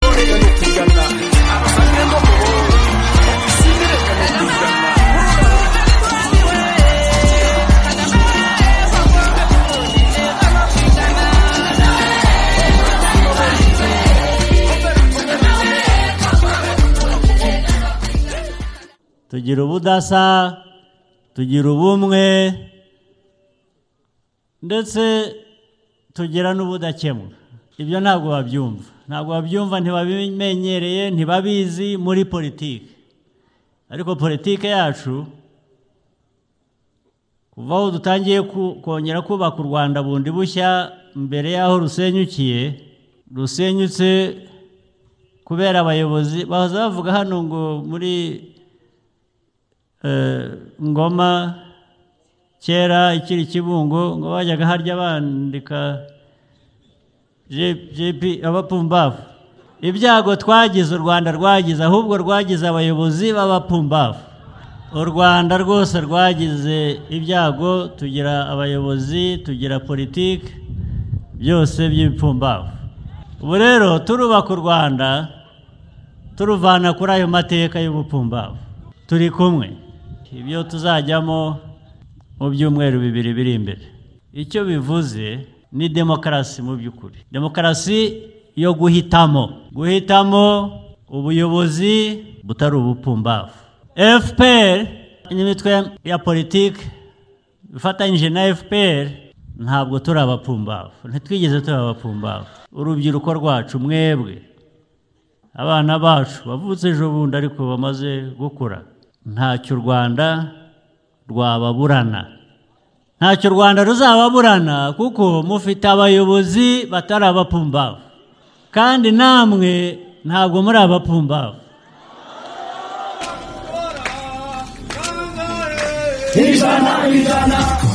sinireka nutugana abafashwe no mu wowe sinireka nutugana tugira ubudasa tugira ubumwe ndetse tugira n'ubudakemwa ibyo ntabwo babyumva ntabwo babyumva ntibabimenyereye ntibabizi muri politiki ariko politiki yacu kuva aho dutangiye kongera kubaka u rwanda bundi bushya mbere y'aho rusenyukiye rusenyutse kubera abayobozi baza bavuga hano ngo muri ngoma kera ikiri kibungo ngo bajyaga harya bandika jipi abapumbavu ibyago twagize u rwanda rwagize ahubwo rwagize abayobozi b'abapumbavu u rwanda rwose rwagize ibyago tugira abayobozi tugira politiki byose by'ibipfumbavu ubu rero turubaka u rwanda turuvana kuri ayo mateka y'ubupfumbavu turi kumwe ibyo tuzajyamo mu byumweru bibiri biri imbere icyo bivuze ni demokarasi mu by'ukuri demokarasi yo guhitamo guhitamo ubuyobozi butari ubupfumbavu fpr n'imitwe ya politiki ifatanyije na fpr ntabwo turi abapfumbavu ntitwigeze turi abapfumbavu urubyiruko rwacu mwebwe abana bacu bavutse ejo bundi ariko bamaze gukura ntacyo u rwanda rwababurana ntacyo u rwanda ruzababurana kuko mufite abayobozi batari abapfumbavu kandi namwe ntabwo muri abapfumbavu ijana ijana